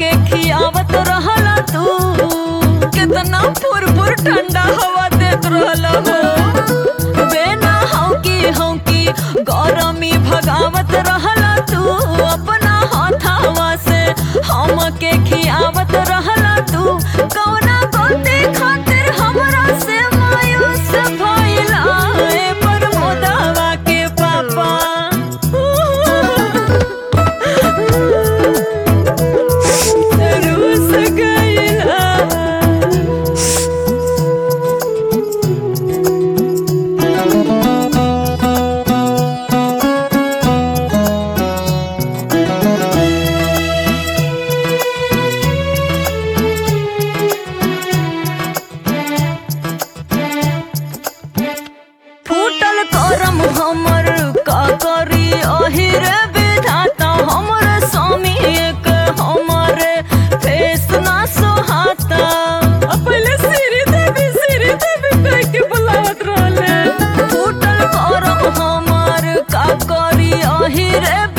हमके खियावत रहला तू कितना फुरफुर ठंडा हवा देत रहला हो बेना हौकी हौकी गरमी भगावत रहला तू अपना हाथावा से हमके खियावत रहला तू कौना गोते खातिर हमरा से मायूस भइला ए प्रमोदवा के पापा रूस गइला फूटल करम हमर का करी अहिर विधाता हमर स्वामी एक हमर फेस ना सोहाता अब पहले सिरी देवी सिरी देवी कह के बुलावत रहले फूटल करम हमर का करी अहिर